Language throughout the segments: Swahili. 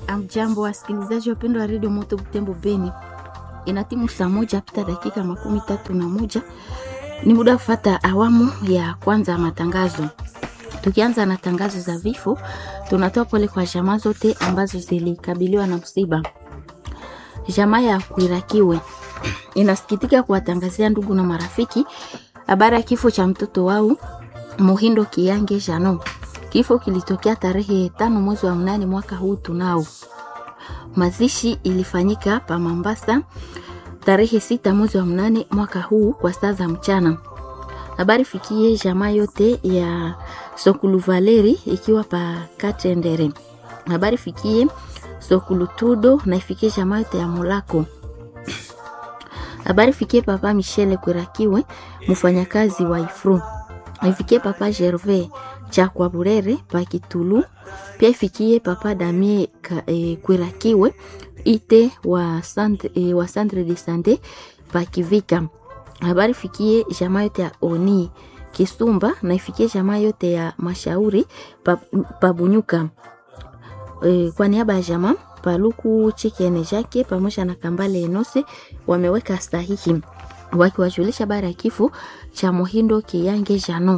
Amjambo wasikilizaji wapendwa wa redio Moto Butembo Beni, ina timu saa moja pita dakika makumi tatu na moja ni muda wa kufata awamu ya kwanza ya matangazo. Tukianza na tangazo za vifo, tunatoa pole kwa jamaa zote ambazo zilikabiliwa na msiba. Jamaa ya Kwirakiwe inasikitika kuwatangazia ndugu na marafiki habari ya kifo cha mtoto wao Muhindo Kiyange Jano. Kifo kilitokea tarehe tano mwezi wa mnane mwaka huu tunao. Mazishi ilifanyika pa Mambasa tarehe sita mwezi wa mnane mwaka huu kwa saa za mchana. Habari fikie jamaa yote ya Sokulu Valeri ikiwa pa Katendere. Habari fikie Sokulu Tudo na ifikie jamaa yote ya Molako. Habari fikie papa Michele Kwirakiwe mfanyakazi wa Ifru. Ifikie papa Gervais cha kwa Burere pa Kitulu. Pia ifikie papa Damie e, Kwirakiwe ite wa centre, e, wa centre de sante pa Kivika. Habari fikie jamaa yote ya Oni Kisumba na ifikie jamaa yote ya Mashauri pa, pa Bunyuka. E, kwa niaba ya jamaa Paluku Chikene Jake pamoja na Kambale Enose wameweka sahihi wakiwajulisha habari ya kifo cha Muhindo Kiyange Jano.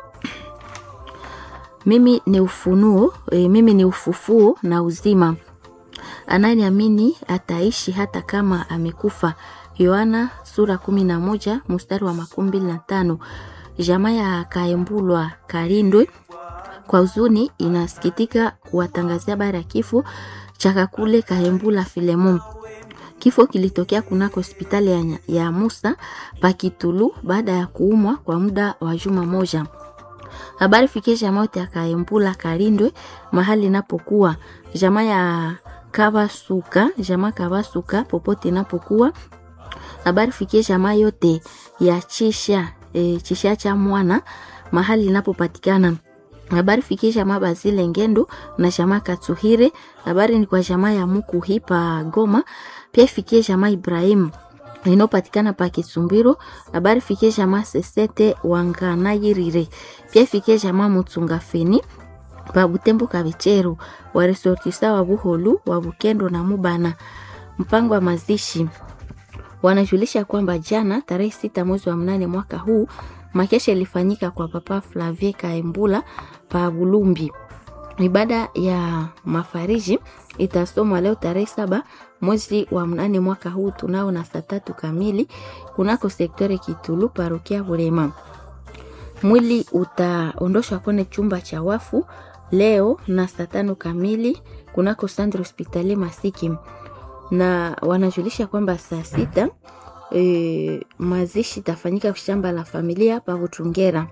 Mimi ni ufunuo e, mimi ni ufufuo na uzima. Ananiamini ataishi hata kama amekufa. Yohana sura kumi na moja mstari wa makumi mbili na tano. Jamaa ya Kaembulwa Karindwe kwa huzuni inasikitika kuwatangazia habari ya kifo cha Kakule Kahembula Filemon. Kifo kilitokea kunako hospitali ya, ya Musa Pakitulu baada ya kuumwa kwa muda wa juma moja. Habari fikie jamaa yote ya Kahembula Karindwe mahali inapokuwa jamaa ya Kabasuka, jamaa Kabasuka popote inapokuwa. Habari fikie jamaa yote ya Chisha e, Chisha cha mwana mahali inapopatikana habari fikie jamaa Bazile Ngendo na jamaa Katsuhire. Habari ni kwa jamaa ya Muku Hipa Goma, pia fikie jamaa Ibrahim inayopatikana pa Kisumbiro. Habari fikie jamaa Sesete Wanganayirire, pia fikie jamaa Mutsunga Feni pa Butembo Kabicheru, waresortisa wa Buholu wa Bukendo na Mubana. Mpango wa mazishi wanajulisha kwamba jana tarehe sita mwezi wa mnane mwaka huu makesha ilifanyika kwa papa Flavie Kaembula pa Bulumbi. Ibada ya mafariji itasomwa leo tarehe saba mwezi wa mnane mwaka huu tunao na saa tatu kamili kunako sektore Kitulu parokia Burema. Mwili utaondoshwa kwenye chumba cha wafu leo na saa tano kamili kunako Sandro Hospitali Masiki, na wanajulisha kwamba saa sita E, mazishi tafanyika shamba la familia pa Butungera.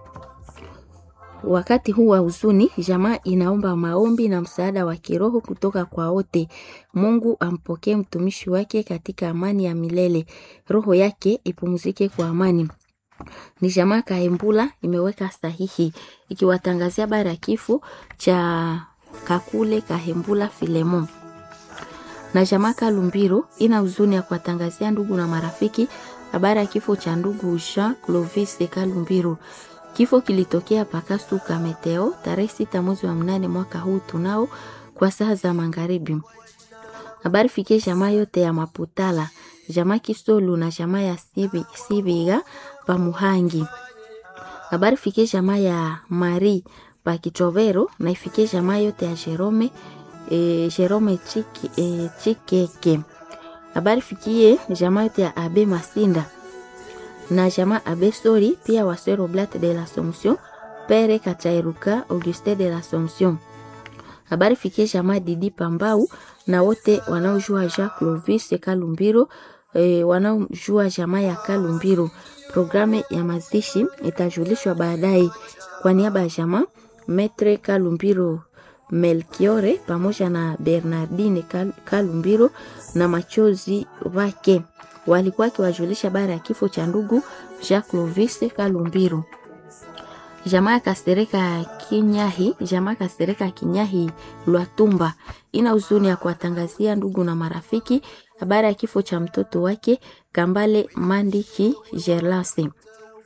Wakati huu wa huzuni, jamaa inaomba maombi na msaada wa kiroho kutoka kwa wote. Mungu ampokee mtumishi wake katika amani ya milele, roho yake ipumzike kwa amani. Ni jamaa Kaembula imeweka sahihi ikiwatangazia habari ya kifo cha Kakule Kahembula Filemon na jamaa Kalumbiro ina huzuni ya kuwatangazia ndugu na marafiki habari ya kifo cha ndugu Jean Clovis Kalumbiro. Kifo kilitokea Pakasuka Meteo tarehe sita mwezi wa mnane mwaka huu tunao kwa saa za magharibi. Habari fikie jamaa yote ya Maputala, jamaa Kisolu na jamaa ya Sibi, Sibiga pa Muhangi. Habari fikie jamaa ya Mari pa Kitovero na ifikie jamaa yote ya Jerome E, Jerome Chiki, e, Chikeke. Habari fikie jamaa yote ya Abe Masinda na jamaa Abe Sori pia Wasero Blat de l'Assomption Pere Katairuka Auguste de l'Assomption. Habari fikie jamaa Didi Pambau na wote wanaojua Jean Clovis Kalumbiro e, wanaojua jamaa ya Kalumbiro. Programu ya mazishi itajulishwa baadaye. Kwa niaba ya jamaa Metre Kalumbiro Melkiore pamoja na Bernardine Kalumbiro na machozi wake walikuwa akiwajulisha habari ya kifo cha ndugu Jacques Clovis Kalumbiro. Jamaa Kasereka Kinyahi, jamaa Kasereka Kinyahi Lwatumba ina huzuni ya kuwatangazia ndugu na marafiki habari ya kifo cha mtoto wake Kambale Mandiki Gerlase.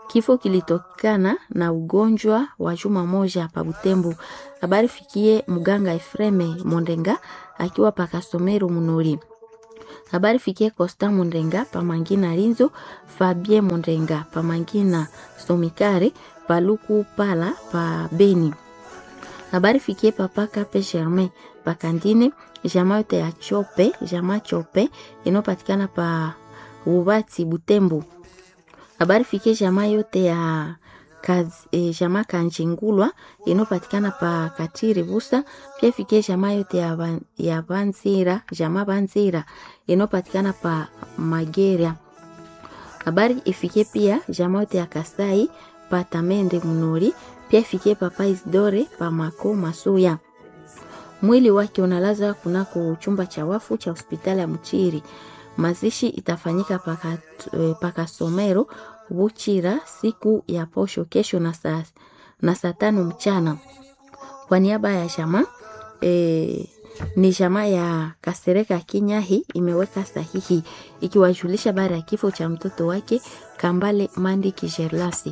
Kifo kilitokana na ugonjwa wa juma moja pa Butembo. Habari fikie mganga Efreme Mondenga akiwa pa Kasomero Munori. Habari fikie Costa Mondenga pa Mangina Rinzo, Fabien Mondenga pa Mangina Somikare, pa Luku Pala pa Beni. Habari fikie papa Kape Germain pa Kandine, jamaa yote ya Chope, jamaa Chope inayopatikana pa Ubati Butembo. Habari fikie jamaa yote ya kazi, e, jamaa Kanjingulwa inayopatikana pa Katiri Busa. Pia fikie jamaa yote ya, ban, ya Banzira, jamaa Banzira inayopatikana pa Mageria. Habari ifikie pia jamaa yote ya Kasai pa Tamende Munori. Pia ifikie papa Isidore pa Mako Masuya. Mwili wake unalaza kunako chumba cha wafu cha hospitali ya Mchiri. Mazishi itafanyika paka, paka Somero Buchira siku ya posho kesho na saa na saa tano mchana. Kwa niaba ya jamaa e, ni jamaa ya Kasereka Kinyahi imeweka sahihi ikiwajulisha baada ya kifo cha mtoto wake Kambale Mandi Kijerlasi.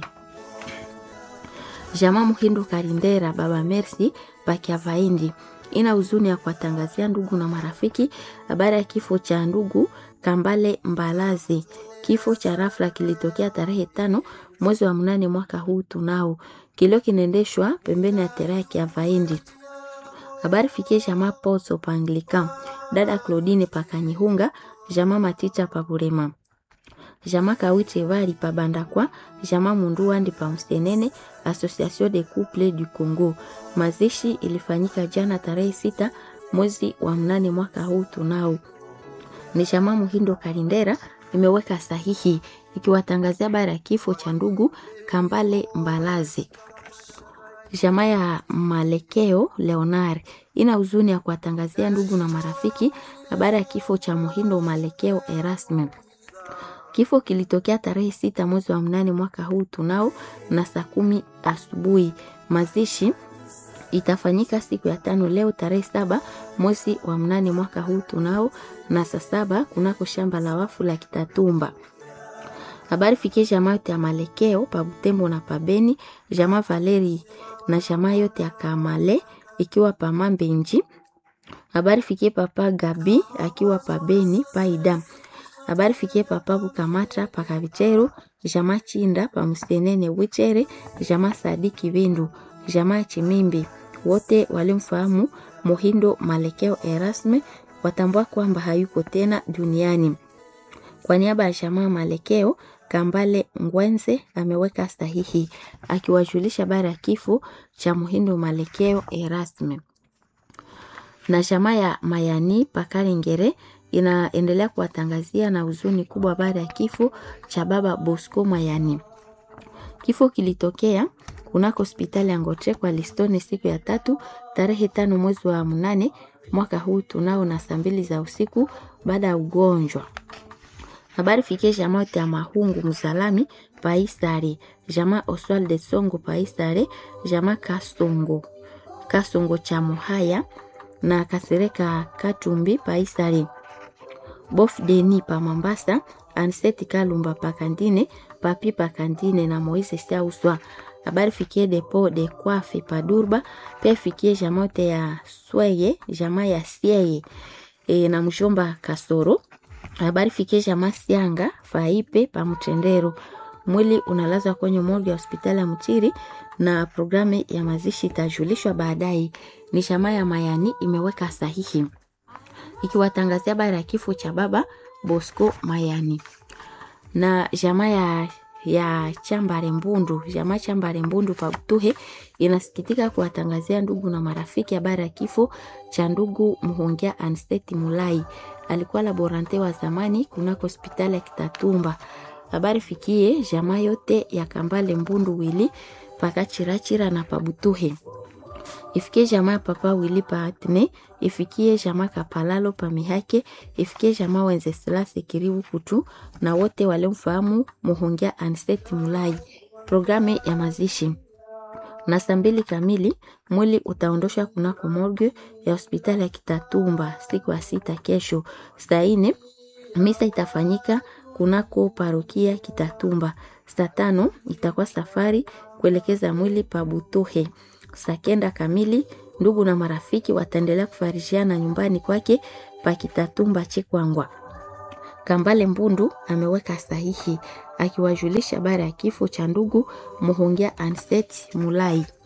Jamaa Muhindo Karindera baba Mercy Pakiavaindi ina huzuni ya kuwatangazia ndugu na marafiki habari ya kifo cha ndugu Kambale Mbalazi. Kifo cha rafla kilitokea tarehe tano mwezi wa mnane mwaka huu tunao. Kilio kinaendeshwa pembeni ya terea ya Kiavaindi. Habari fikie jamaa Poso pa Anglican, dada Claudine pa Kanyihunga, jamaa Matita pa Burema. Jamaa Kawite Vari pa Bandakwa, jamaa Munduandi pa Msenene, Association de Couple du Congo. Mazishi ilifanyika jana tarehe sita mwezi wa mnane mwaka huu tunao. Ni jamaa Muhindo Kalindera imeweka sahihi ikiwatangazia habari ya kifo cha ndugu Kambale Mbalazi. Jamaa ya Malekeo Leonar ina huzuni ya kuwatangazia ndugu na marafiki habari ya kifo cha Muhindo Malekeo Erasme. Kifo kilitokea tarehe sita mwezi wa mnane mwaka huu tunao na saa kumi asubuhi. Mazishi itafanyika siku ya tano leo tarehe saba mwezi wa mnane mwaka huu tunao na saa saba kunako shamba la wafu la Kitatumba. Habari fikie jamaa yote ya Malekeo pa Butembo na pa Beni, jamaa Valeri na jamaa yote ya Kamale ikiwa pa Mambenji. Habari fikie papa Gabi akiwa pa Beni pa Ida. Habari fikie papa Bukamata pa Kavicheru, jamaa Chinda pa Msenene Wichere, jamaa Sadiki Bindu, jamaa Chimimbi. Wote walimfahamu Muhindo Malekeo Erasme watambua kwamba hayuko tena duniani. Kwa niaba ya jamaa Malekeo, Kambale Ngwenze ameweka sahihi akiwajulisha habari ya kifo cha Muhindo Malekeo Erasme. Na jamaa ya Mayani Pakalengere inaendelea kuwatangazia na huzuni kubwa baada ya kifo cha baba Bosco Mayani. Kifo kilitokea kunako hospitali ya Ngotre kwa Listone siku ya tatu tarehe tano mwezi wa mnane mwaka huu tunao na saa mbili za usiku baada ya ugonjwa. Habari fikie jamaa yote ya Mahungu Mzalami Paisare, jamaa Oswald de Songo Paisare, jamaa Kasongo Kasongo cha Muhaya na Kasereka Katumbi Paisare, Bof Deni pa Mambasa, Anseti Kalumba pa Kandine, Papi pa Kandine na Moise Siauswa. Habari fikie depo de Kwafe pa Durba, pia fikie jamaa yote ya Sweye, jamaa ya Sieye e, na mshomba Kasoro habari fikie jamaa Sianga Faipe pa Mtendero. Mwili unalazwa kwenye morgue ya hospitali ya Mchiri na programu ya mazishi itajulishwa baadaye. Ni jamaa ya Mayani imeweka sahihi ikiwatangazia habari ya kifo cha baba Bosco Mayani na jamaa ya ya Chambare Mbundu, jamaa Chambare Mbundu pa Butuhe inasikitika kuwatangazia ndugu na marafiki habari ya kifo cha ndugu Muhongia Ansteti Mulai alikuwa laborante wa zamani kunako hospitali ya Kitatumba. Habari fikie jamaa yote ya Kambale Mbundu wili paka Chirachira na Pabutuhe. Ifikie jamaa papa wili pa Atne, ifikie jamaa Kapalalo pa Mihake, ifikie jamaa Wenzeslasi Kiribu Kutu na wote waliomfahamu Muhongia Anseti Mulai. Programu ya mazishi na saa mbili kamili mwili utaondoshwa kunako morgue ya hospitali ya Kitatumba siku ya sita kesho. Saa nne misa itafanyika kunako parokia Kitatumba. Saa tano itakuwa safari kuelekeza mwili pa Butuhe. Saa kenda kamili ndugu na marafiki wataendelea kufarishiana nyumbani kwake pa Kitatumba Chikwangwa. Kambale Mbundu ameweka sahihi akiwajulisha habari ya kifo cha ndugu Muhongia Anset Mulai.